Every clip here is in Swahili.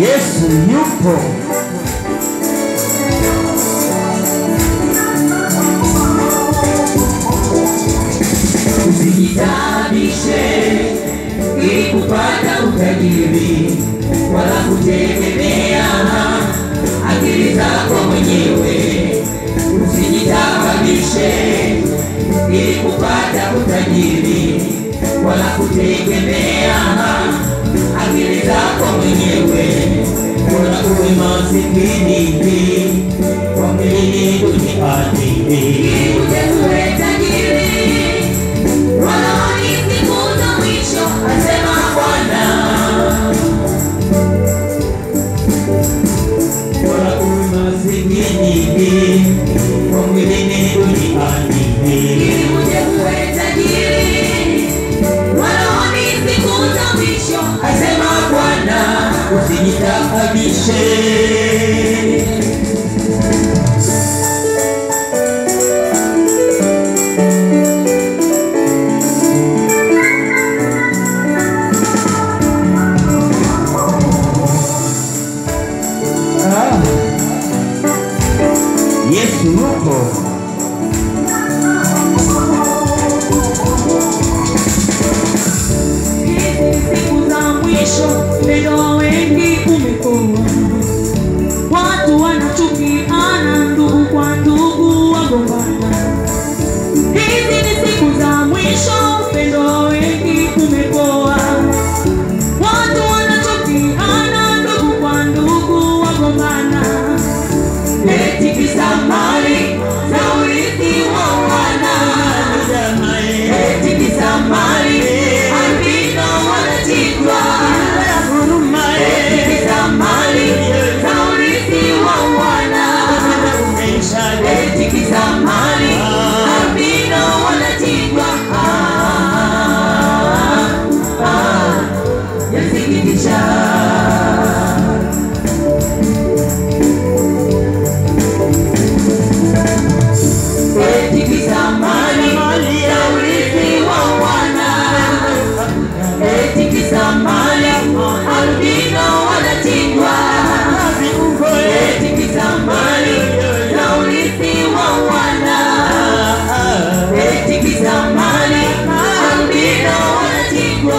Yesu yupo. Usijitabishe ili kupata utajiri, wala kutegemea akili zako mwenyewe. Usijitabishe ili kupata utajiri, wala kutegemea akili zako mwenyewe. Bora uwe masikini kwa mwili duniani ili uwe tajiri Walaoni siku za mwisho, asema Bwana. Bora uwe masikini kwa mwilini duniani, ili uje uwe tajiri. Walaoni siku za mwisho, asema Bwana. Usijitabishe Ah. Yesu yupo. siku za mwisho leo wengi umekoa, watu wanachukiana, ndugu kwa ndugu wagombana. Hizi ni siku za mwisho, upendo wengi umepoa, watu wanachukiana, ndugu kwa ndugu wagombana. eti kisa mali na urithi wa wana eti kisa mali albino wanachitwa eti kisa mali na urithi wa wana eti kisa mali albino wanachitwa Ah, ah, yasikitisha eti kisa mali ya urithi wa wana eti kisa mali albino wanachingwa eti kisa mali ya urithi wa wana eti kisa mali albino wanachingwa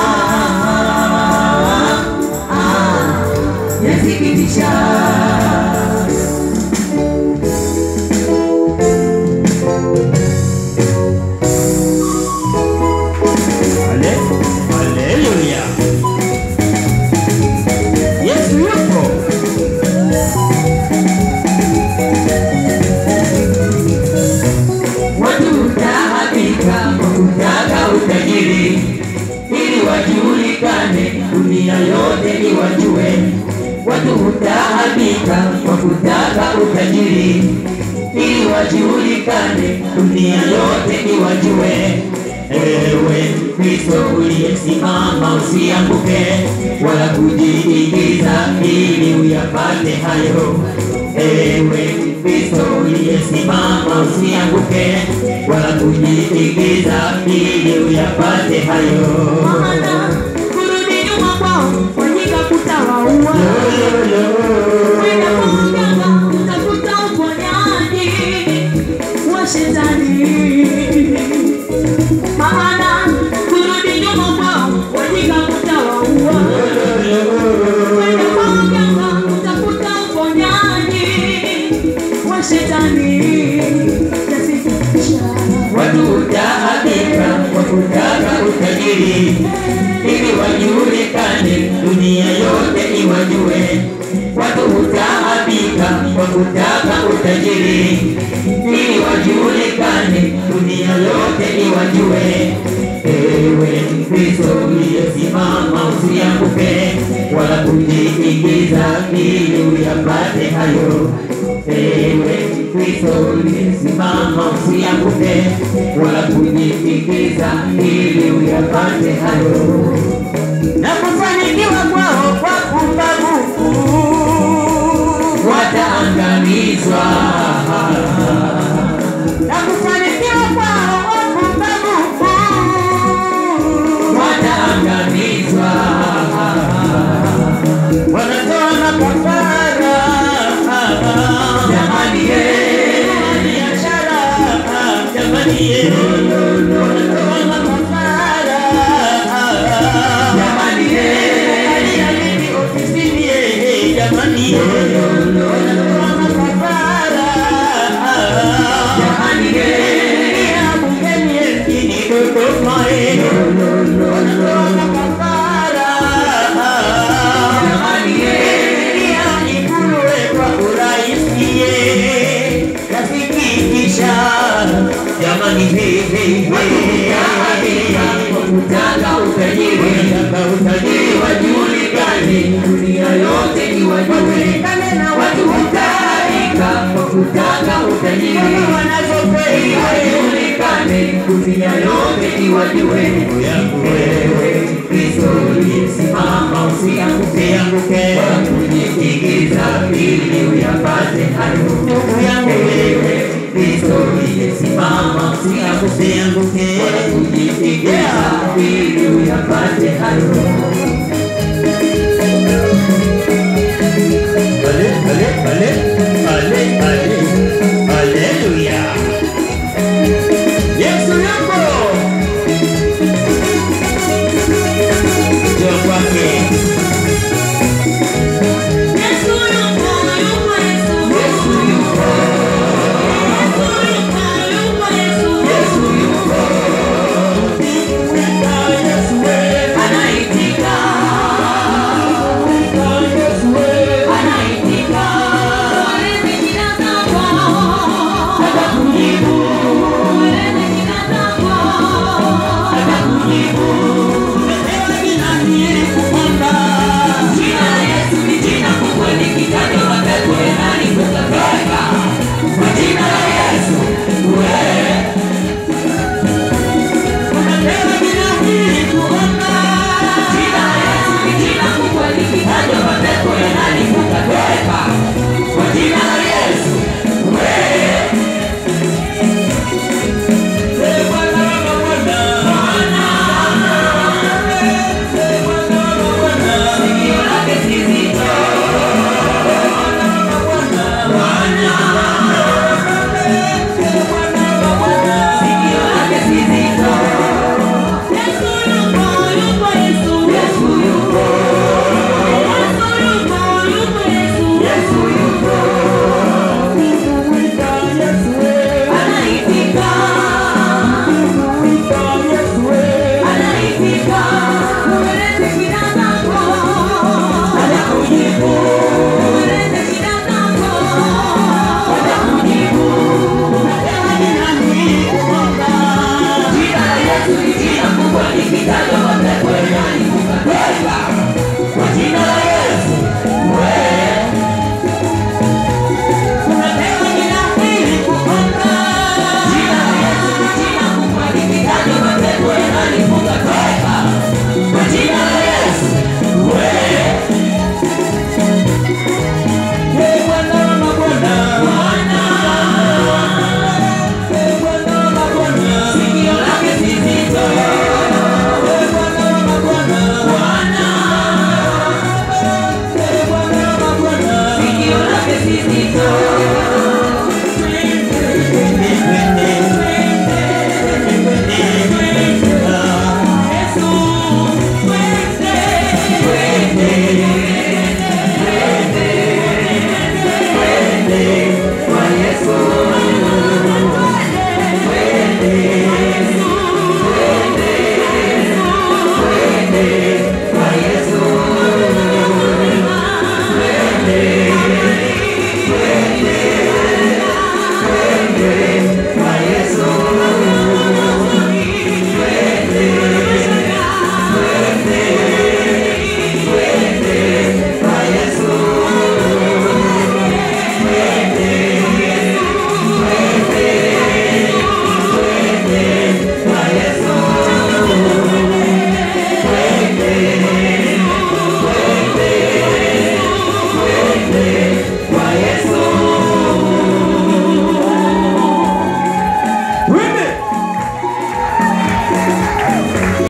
ah, ah, yasikitisha Ale, haleluya. Yesu yupo. Watu hutaabika kwa kutaka utajiri, ili wajulikane, dunia yote iwajue. Watu hutaabika kwa kutaka utajiri, ili wajulikane, dunia yote iwajue. Ewe Kristo uliyesimama, usianguke wala kujiingiza ili uyapate hayo. Ewe Kristo uliyesimama, usianguke wala kujiingiza ili uyapate hayo. Maana kurudi nyuma kwao wajinga kutawaua, kwenda kwa mganga kutafuta uponyaji wa shetani. Maana kurudi nyuma kwao wajinga kutawaua, kwenda kwa mganga kutafuta uponyaji wa shetani. Yasikitisha. Watu hutaabika kwa kutaka utajiri, ili wajulikane, dunia yote iwajue. Watu hutaabika kwa kutaka utajiri, ili wajulikane, dunia yote iwajue. Ewe Mkristo uliyesimama, usianguke wala kujiingiza ili uyapate hayo. Ewe Mkristo uliyesimama, usianguke wala kujiingiza ili uyapate hayo. Na kufanikiwa kwao kwa pumbavu. Wataangamizwa, Na kufanikiwa kwao kwa pumbavu. wataangamizwa, Wanatoa jamani ye wanatoa makafara jamani ye aliamini ofisini ye jamani ye wanatoa makafara jamani ye ya bungeni ye mjini Dodoma ye wanatoa makafara jamani ye ya ikulu kwa urahisi ye nasikitisha jamani he he he kutaka utajiri kutaka utajiri wajulikane dunia yote ni wajue watu hutaika kwa kutaka utajiri wanazopei wajulikane dunia yote ni wajue yangu wewe Kristo uliyesimama usianguke anguke kujiingiza ili uyapate hayo ndugu yangu wewe Kristo uliyesimama usianguke